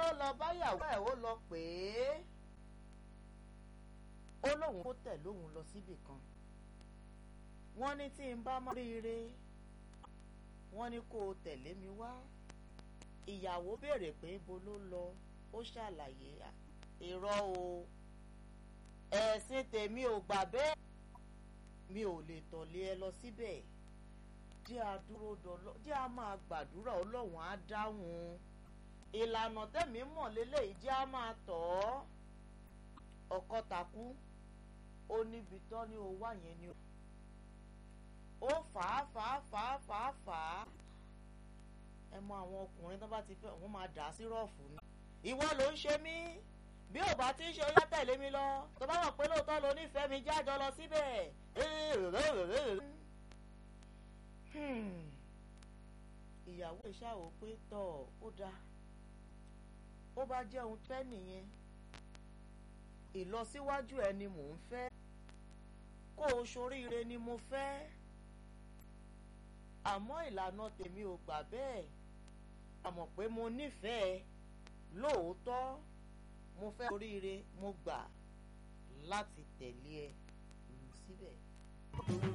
ló lọ báyàwó ẹ̀ ó lọ pè é ó lóun kó tẹ̀ lóun lọ síbì kan wọ́n ní tí n bá mọ́ ríire wọ́n ní kó o tẹ̀lé mi wá ìyàwó béèrè pé ibo ló lọ ó ṣàlàyé irọ́ o ẹ̀sìn tèmi ò gbà bẹ́ẹ̀ mi ò lè tọ̀lé ẹ lọ síbẹ̀ jẹ́ a dúró dọ́lọ́ jẹ́ a máa gbàdúrà ọlọ́run á dáhùn ìlànà tẹ̀mí mọ̀ lélẹ́yìí jẹ́ a máa tọ̀ ọ́ ọkọ takú ó níbi tán ní o wá yẹn ni ó fà á fà á fà á fà á fà á ẹ mọ àwọn ọkùnrin tó bá ti fẹ́ wọ́n máa dà á sí rọ́ọ̀fù ni ìwọ ló ń ṣe mí bí ò bá ti ń ṣe ó yá tẹ̀lé mi lọ tó bá mọ̀ pé lóòótọ́ lo nífẹ̀ẹ́ mi jájọ lọ síbẹ̀ ìyàwó ìṣàwò pé tọ̀ ó dáa ó bá jẹ́ ohun fẹ́ nìyẹn ìlọsíwájú ẹ ni mò ń fẹ́ kó o ṣoríire ni mo fẹ́ àmọ́ ìlànà tèmi ò gbà bẹ́ẹ̀ àmọ́ pé mo nífẹ̀ẹ́ lóòótọ́ mo fẹ́ oríire mo gbà láti tẹ̀lé ẹ lù síbẹ̀.